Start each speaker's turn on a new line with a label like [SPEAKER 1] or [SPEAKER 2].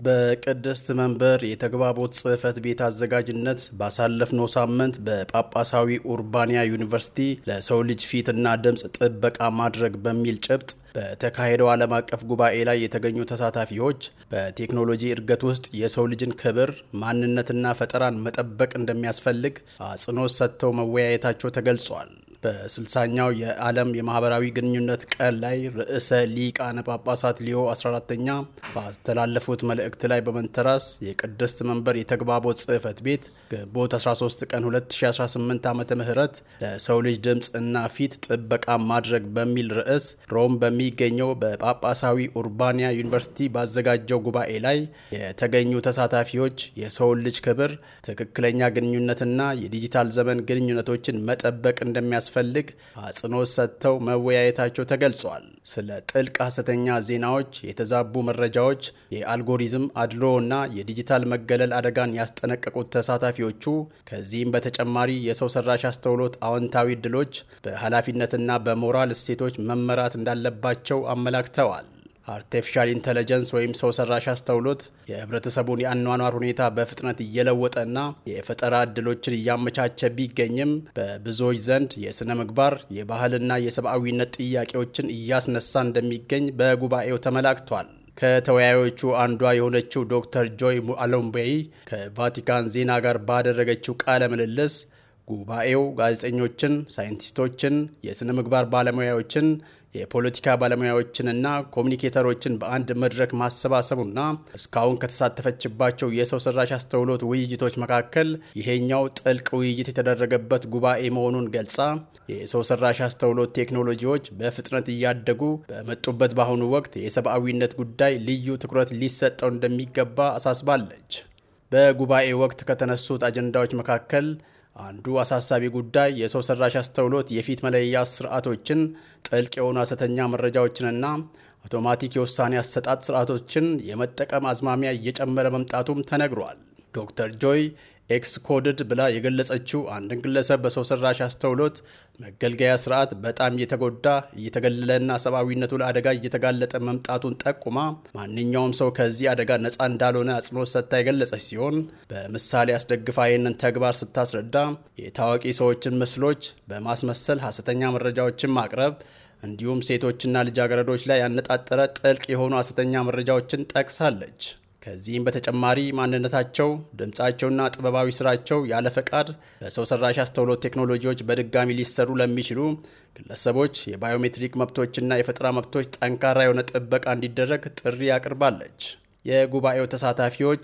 [SPEAKER 1] በቅድስት መንበር የተግባቦት ጽሕፈት ቤት አዘጋጅነት ባሳለፍነው ሳምንት በጳጳሳዊ ኡርባንያ ዩኒቨርሲቲ ለሰው ልጅ ፊትና ድምፅ ጥበቃ ማድረግ በሚል ጭብጥ በተካሄደው ዓለም አቀፍ ጉባኤ ላይ የተገኙ ተሳታፊዎች በቴክኖሎጂ እድገት ውስጥ የሰው ልጅን ክብር፣ ማንነትና ፈጠራን መጠበቅ እንደሚያስፈልግ አጽንኦት ሰጥተው መወያየታቸው ተገልጿል። በስልሳኛው የዓለም የማህበራዊ ግንኙነት ቀን ላይ ርዕሰ ሊቃነ ጳጳሳት ሊዮ 14ተኛ ባስተላለፉት መልእክት ላይ በመንተራስ የቅድስት መንበር የተግባቦት ጽሕፈት ቤት ግንቦት 13 ቀን 2018 ዓ ም ለሰው ልጅ ድምፅ እና ፊት ጥበቃ ማድረግ በሚል ርዕስ ሮም በሚገኘው በጳጳሳዊ ኡርባንያ ዩኒቨርሲቲ ባዘጋጀው ጉባኤ ላይ የተገኙ ተሳታፊዎች የሰውን ልጅ ክብር፣ ትክክለኛ ግንኙነትና የዲጂታል ዘመን ግንኙነቶችን መጠበቅ እንደሚያስ ፈልግ አጽንኦት ሰጥተው መወያየታቸው ተገልጿል። ስለ ጥልቅ ሐሰተኛ ዜናዎች፣ የተዛቡ መረጃዎች፣ የአልጎሪዝም አድሎ እና የዲጂታል መገለል አደጋን ያስጠነቀቁት ተሳታፊዎቹ ከዚህም በተጨማሪ የሰው ሰራሽ አስተውሎት አዎንታዊ እድሎች በኃላፊነትና በሞራል እሴቶች መመራት እንዳለባቸው አመላክተዋል። አርቲፊሻል ኢንተለጀንስ ወይም ሰው ሰራሽ አስተውሎት የህብረተሰቡን የአኗኗር ሁኔታ በፍጥነት እየለወጠና የፈጠራ እድሎችን እያመቻቸ ቢገኝም በብዙዎች ዘንድ የሥነ ምግባር የባህልና የሰብአዊነት ጥያቄዎችን እያስነሳ እንደሚገኝ በጉባኤው ተመላክቷል። ከተወያዮቹ አንዷ የሆነችው ዶክተር ጆይ አሎምቤይ ከቫቲካን ዜና ጋር ባደረገችው ቃለ ምልልስ ጉባኤው ጋዜጠኞችን፣ ሳይንቲስቶችን፣ የሥነ ምግባር ባለሙያዎችን የፖለቲካ ባለሙያዎችንና ኮሚኒኬተሮችን በአንድ መድረክ ማሰባሰቡና እስካሁን ከተሳተፈችባቸው የሰው ሰራሽ አስተውሎት ውይይቶች መካከል ይሄኛው ጥልቅ ውይይት የተደረገበት ጉባኤ መሆኑን ገልጻ የሰው ሰራሽ አስተውሎት ቴክኖሎጂዎች በፍጥነት እያደጉ በመጡበት በአሁኑ ወቅት የሰብአዊነት ጉዳይ ልዩ ትኩረት ሊሰጠው እንደሚገባ አሳስባለች። በጉባኤ ወቅት ከተነሱት አጀንዳዎች መካከል አንዱ አሳሳቢ ጉዳይ የሰው ሰራሽ አስተውሎት የፊት መለያ ስርዓቶችን፣ ጥልቅ የሆኑ ሐሰተኛ መረጃዎችንና አውቶማቲክ የውሳኔ አሰጣጥ ስርዓቶችን የመጠቀም አዝማሚያ እየጨመረ መምጣቱም ተነግሯል። ዶክተር ጆይ ኤክስ ኮድድ ብላ የገለጸችው አንድን ግለሰብ በሰው ሰራሽ አስተውሎት መገልገያ ስርዓት በጣም እየተጎዳ እየተገለለና ሰብአዊነቱ ለአደጋ እየተጋለጠ መምጣቱን ጠቁማ ማንኛውም ሰው ከዚህ አደጋ ነፃ እንዳልሆነ አጽንኦት ሰጥታ የገለጸች ሲሆን በምሳሌ አስደግፋ ይህንን ተግባር ስታስረዳ የታዋቂ ሰዎችን ምስሎች በማስመሰል ሐሰተኛ መረጃዎችን ማቅረብ እንዲሁም ሴቶችና ልጃገረዶች ላይ ያነጣጠረ ጥልቅ የሆኑ ሐሰተኛ መረጃዎችን ጠቅሳለች። ከዚህም በተጨማሪ ማንነታቸው፣ ድምፃቸውና ጥበባዊ ስራቸው ያለ ፈቃድ በሰው ሰራሽ አስተውሎት ቴክኖሎጂዎች በድጋሚ ሊሰሩ ለሚችሉ ግለሰቦች የባዮሜትሪክ መብቶችና የፈጠራ መብቶች ጠንካራ የሆነ ጥበቃ እንዲደረግ ጥሪ አቅርባለች። የጉባኤው ተሳታፊዎች